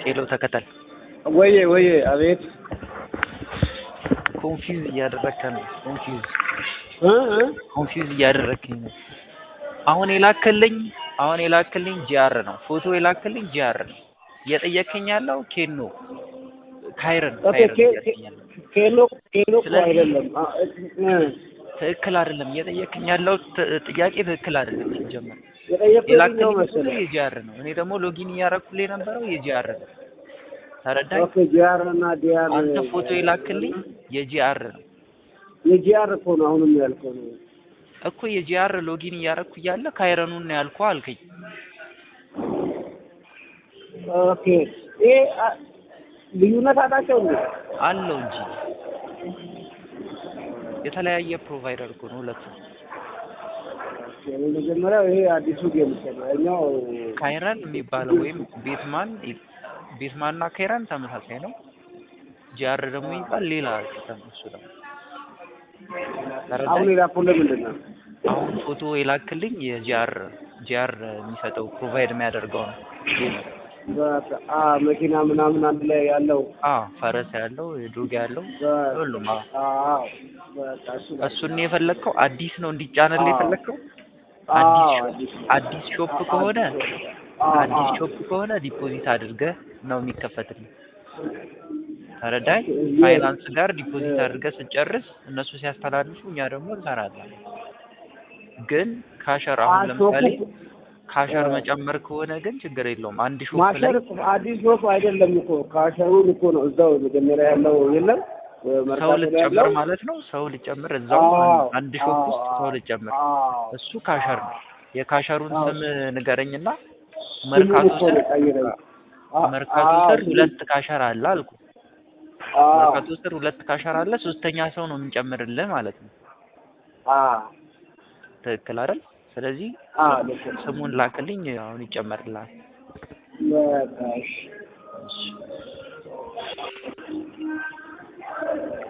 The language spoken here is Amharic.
ሄሎ ተከተል ወዬ ወዬ፣ አቤት። ኮንፊውዝ እያደረግከን ነው። ኮንፊውዝ እ እ ኮንፊውዝ እያደረግከኝ ነው። አሁን የላክልኝ አሁን የላክልኝ ጂአር ነው። ፎቶ የላክልኝ ጂአር ነው። እየጠየከኝ ያለው ኬኖ ካይረን ኦኬ፣ ካይረን ኬ- እያልከኝ ያለው ኬሎ ኬሎ እኮ ስለዚህ- አይደለም። አ- እ ትክክል አይደለም። እየጠየከኝ ያለው ት- ጥያቄ ትክክል አይደለም። ሲጀመር የጠየኩት የትኛው የላክልኝ ፎቶ መሰለህ? የጂአር ነው። እኔ ደግሞ ሎጊን እያረኩልህ የነበረው የጂአር ነው። ተረዳኝ። ኦኬ፣ ጂአር እና ዲአር አንተ ፎቶ የላክልኝ የጂአር ነው የጂአር እኮ ነው አሁንም ያልከው ነው። እኮ የጂአር ሎጊን እያረኩ እያለ ካይረኑን ነው ያልኩህ አልከኝ። ኦኬ፣ ይሄ አ- ልዩነት አላቸው እንዴ? አለው እንጂ የተለያየ ፕሮቫይደር እኮ ነው ሁለቱም። የመጀመሪያው ይሄ አዲሱ ጌም እኮ ነው። ያኛው ካይረን የሚባለው ወይም ቤትማን ቤትማን እና ካይረን ተመሳሳይ ነው። ጂአር ደግሞ የሚባል ሌላ ሲስተም ነው እሱ ደግሞ አሁን ተረዳኝ። የላኩልህ ምንድን ነው? አሁን ፎቶ የላክልኝ የጂአር ጂአር የሚሰጠው ፕሮቫይድ የሚያደርገው ነው። ይሄ ነው። በቃ አ መኪና ምናምን አንድ ላይ ያለው አ ፈረስ ያለው ዶግ ያለው በ- ሁሉም አ አዎ፣ በቃ እሱ ነው። እሱን ነው የፈለግከው? አዲስ ነው እንዲጫንልህ አዎ። የፈለግከው? አዎ፣ አዲስ አዲስ ሾፕ አዲስ ሾፕ ከሆነ አዎ፣ አዲስ አዎ። ሾፕ ከሆነ ዲፖዚት አድርገህ ነው የሚከፈትልህ። ተረዳኝ። የ- ፋይናንስ ጋር ዲፖዚት አድርገህ ስጨርስ እነሱ ሲያስተላልፉ እኛ ደግሞ እንሰራለን። ግን ካሸር አሁን አ- ለምሳሌ ሾፑ- ካሸር አ- መጨመር ከሆነ ግን ችግር የለውም። አንድ ሾፕ ላይ ማሸር እኮ አዲስ ሾፕ አይደለም እኮ ካሸሩን እኮ ነው እዛው መጀመሪያ ያለው የለም ሰው መርካቶ ላይ ልጨምር ያለው ማለት ነው። ሰው ልጨምር እዛው አዎ፣ አንድ ሾፕ አዎ፣ ውስጥ ሰው አዎ፣ ልጨምር አዎ። እሱ ካሸር ነው። የካሸሩን አዎ። ስም ንገረኝና ስሙን መርካቶ እኮ ስር ነው ቀይረኝ። አ- መርካቶ አዎ፣ ስር ስሙን- ሁለት ካሸር አለ አልኩ። አዎ፣ መርካቶ ስር ሁለት ካሸር አለ። ሶስተኛ ሰው ነው የምንጨምርልህ ማለት ነው። አዎ፣ ትክክል አይደል? ስለዚህ አዎ፣ ልክ ነው። ስሙን ላክልኝ፣ አሁን ይጨመርልሃል። በቃ እሺ። እሺ